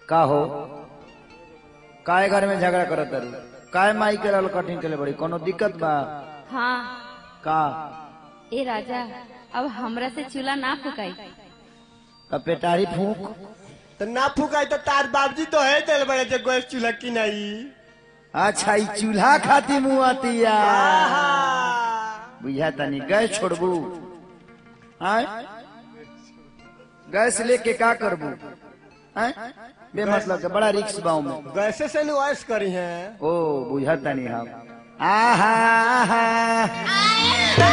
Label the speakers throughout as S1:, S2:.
S1: का हो काय घर में झगड़ा करत तारू काय माई के लाल कठिन के लिए बड़ी कोनो दिक्कत बा
S2: हाँ
S1: का
S2: ए राजा अब हमरा से चूल्हा ना फुकाई
S1: का पेटारी फूक
S3: तो ना फुकाई तो तार बाबजी तो है दिल बड़े जो गैस चूल्हा की नहीं
S1: अच्छा ई चूल्हा खाती मुँह आतिया बुझा तनी गैस छोड़बू आय गैस लेके का करबू आय बे मतलब के बड़ा रिक्स बाऊ में
S3: गैसे से नुआइस करी है
S1: ओ बुझा तनी हम आहा आहा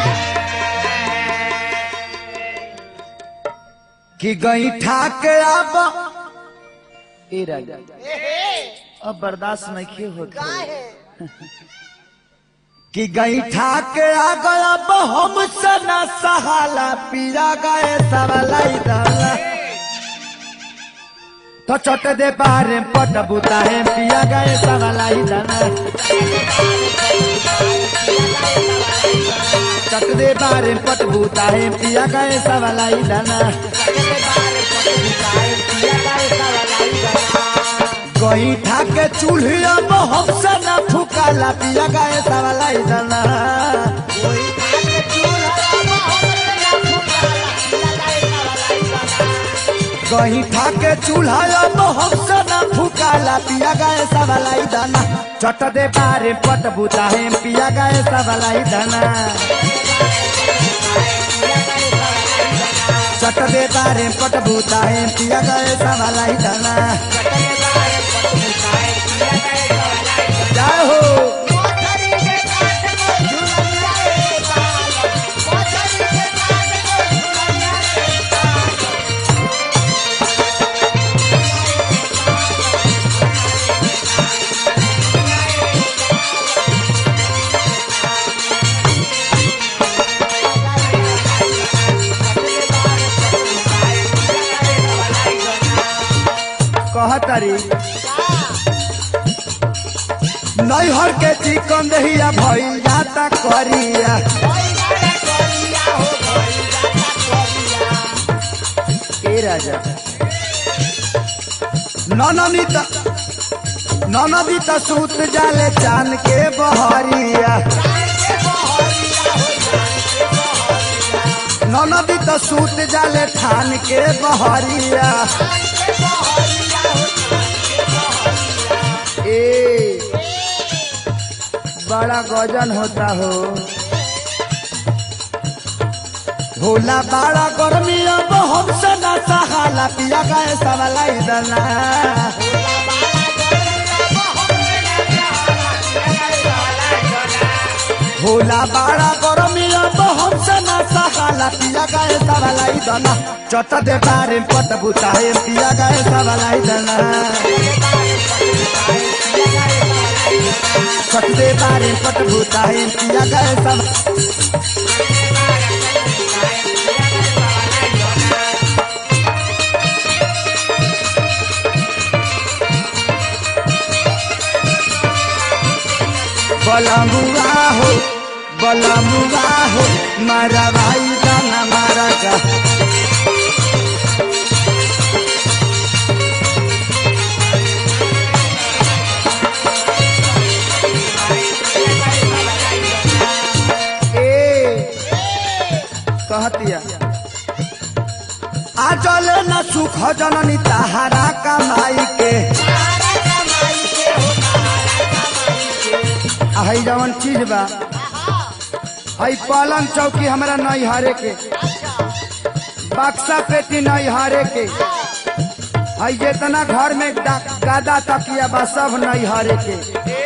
S1: कि गई ठाक अब ए राजा अब बर्दाश्त नहीं होता कि गई ठाक आ गया अब हम सना सहाला पीरा गए सवालाई दाला तो चट दे पारे पट बुता है पिया गए सवालाई दाना चट दे पारे पट बुता है पिया गए सवालाई दाना गई ठाके चूल्हिया में हमसे न फुकाला पिया गए सवालाई दाना गही ठाके चूल्हा में हमसे न फुकाला पिया गए सवालाई दाना चट दे बारे पट बुता है पिया गए सवालाई दाना चट दे बारे पट बुता है पिया गए सवालाई दाना जय हो कहतरी नैहर के चिकन दहिया भइल जाता करिया ए राजा ननदी त ननदी त सूत जाले चान के बहरिया ननदी त सूत जाले ठान के बहरिया ए बड़ा गजन होता हो भोला बड़ा गर्मी अब हमसे न सहाला पिया गए सवालाई दला भोला बड़ा गर्मी अब हमसे न सहाला पिया गए सवालाई दला चट दे बारे पट बुताए पिया गए सवालाई दला छठ दे बारे पट भूता है पिया गए सब बलमुआ हो बलमुआ हो मारा भाई गाना मारा का ए कहतिया आ चले न सुख जननी तहारा कमाई के आ हई जवन चीज बा हई पलंग चौकी हमरा नहीं हारे के बक्सा पेटी नहीं हारे के हई जितना घर में दा- गादा तकिया बा सब नहीं हारे के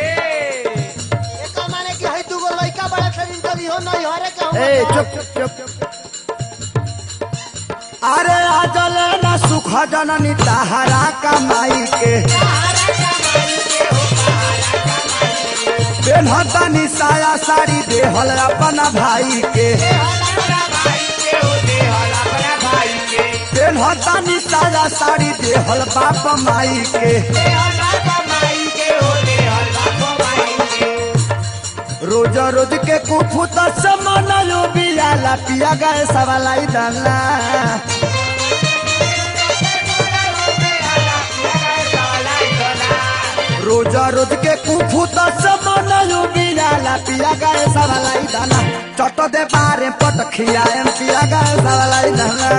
S1: ए चुप चुप चुप अरे आजल न सुख जननी तहारा कमाई के बेनहतानी साया साड़ी देहल अपना भाई के बेनहतानी साया साड़ी देहल बाप माई के रोज रोज के कुफुत समनयो बियाला पिया गए सवालाई दाला रोज के कुफू तो समन बियाला पिया गए सवालाई दाना चट दे बारे पट खियाए पिया गए सवालाई दाना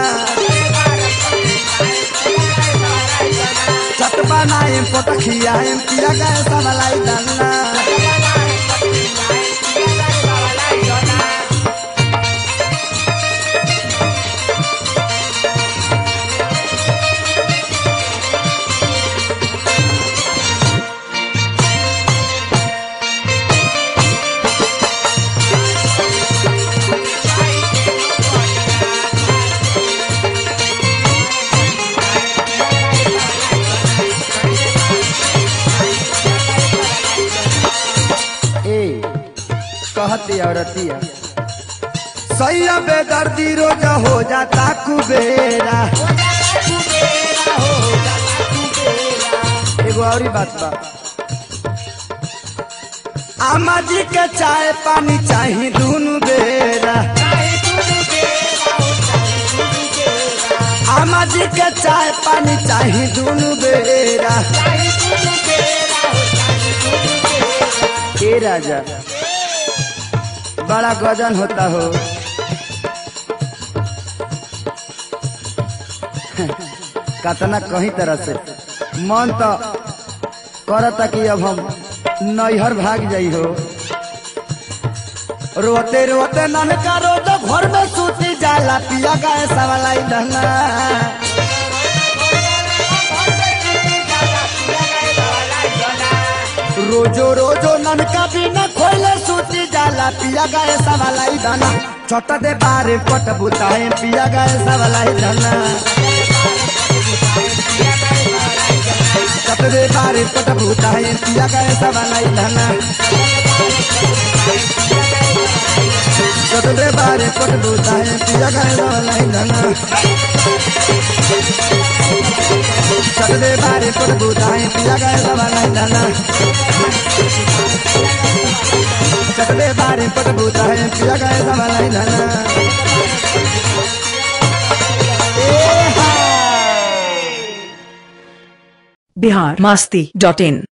S1: चट बनाए पट खियाए पिया गए सवालाई दाना ए कहती औरतिया सैया बेदर्दी रोज हो जाता कुबेरा एगो और बात बा आमा जी के चाय पानी चाही दुनु बेरा आमा जी के चाय पानी चाही दुनु बेरा ए राजा बड़ा गजन होता हो कतना कहीं तरह से मन तो करता कि अब हम नैहर भाग जाई हो रोते रोते ननका रोज घर में सूती जाला पिया गए सवालाई दहना रोजो रोजो ननका बिना खोले सूती जाला पिया गए सवालाई दाना छोटा दे बारे पट बुताए पिया गए सवालाई दाना छोटा दे बारे पट बुताए पिया गए सवालाई दाना छोटा दे बारे पट बुताए पिया गए सवालाई दाना छोटा दे बारे पट बुताए पिया गए सवालाई दाना चकले बारे पट बूता है पिया गए सवालाई धना
S4: बिहार मस्ती डॉट इन